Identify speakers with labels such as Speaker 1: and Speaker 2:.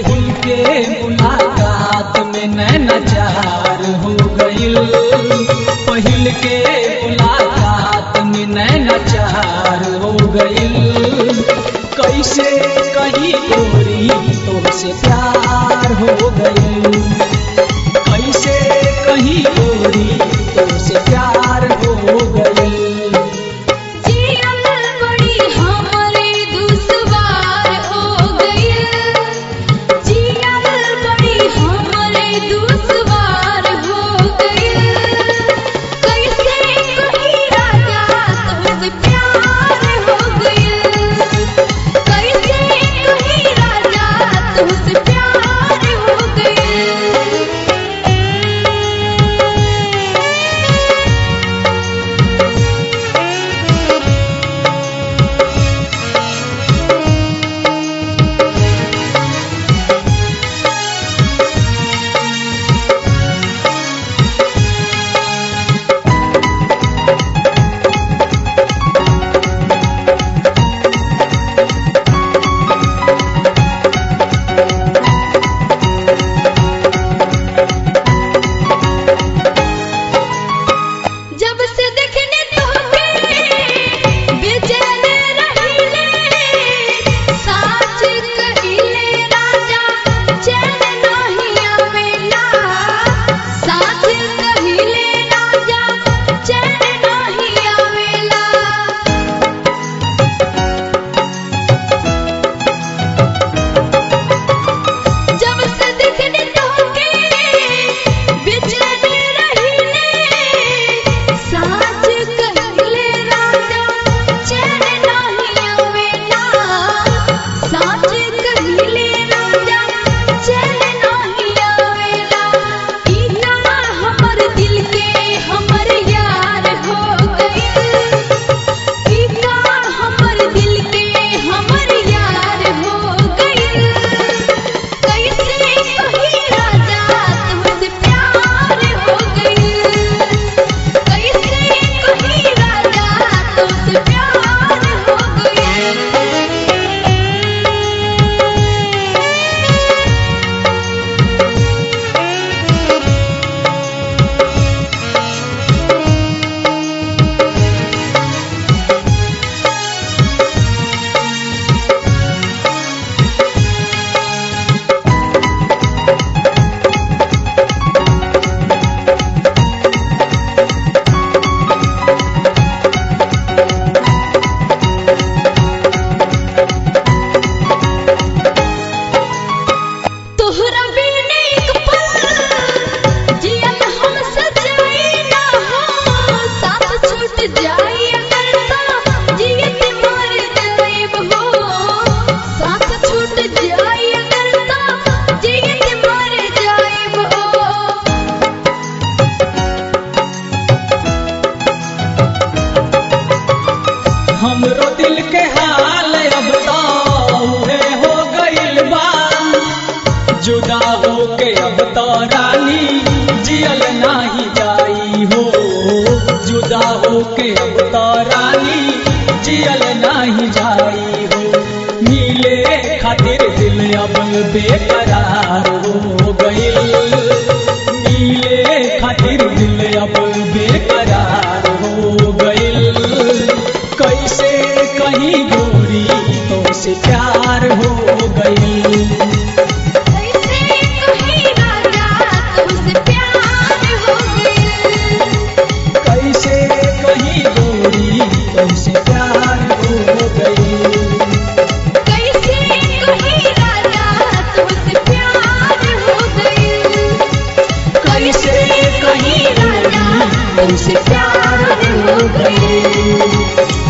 Speaker 1: पहिल के मुलाकात में नैना चार हो गइल पहिल के मुलाकात में नैना चार हो गइल कैसे कहीं गोरी तुमसे प्यार हो गइल कैसे कहीं गोरी तुमसे प्यार हो गइल
Speaker 2: जियल बड़ी हमरे दुश्वार हो गइल जियल बड़ी हमरे दुश्वार हो गइल कैसे कहीं राजा तुमसे प्यार हो गइल कैसे कहीं राजा तुमसे प्यार हो गइल जब से देखने तोके बेचैन रहिले साच कहिले राजा चैन नहीं आवेला साच कहिले राजा चैन नहीं आवेला जब से देखने तोके बेचैन रहिले साच कहिले राजा चैन नहीं आवेला साच कहिले राजा चैन नहीं आवेला इना हमर दिल के हमर यार हो गइल इना हमर दिल के हमर यार हो गइल कैसे कहीं राजा तुमसे प्यार हो गइल कैसे कहीं राजा तुमसे प्यार हो गइल तोहरा बिन एक पल जियन हम सजाई ना हो साथ छूट जाई अगर तो जियत मर जाएब हो साथ छूट जाई अगर तो जियत मर जाएब हो
Speaker 1: हमरो दिल के हाल अब तो उहे हो गइल बा जुदा हो के अब तो रानी जियल नाही जाई हो जुदा हो के अब तो रानी जियल नाही जाई हो नीले खातिर दिल अब बेकरार हो गइल नीले खातिर दिल अब बेकरार हो गइल कैसे कहीं गोरी तुमसे प्यार हो गई
Speaker 2: कैसे कहीं राजा तुमसे प्यार हो गइल
Speaker 1: कैसे कहीं गोरी तुमसे प्यार हो गई
Speaker 2: कैसे कहीं राजा तुमसे प्यार हो गइल
Speaker 1: कैसे कहीं गोरी तुमसे प्यार हो गई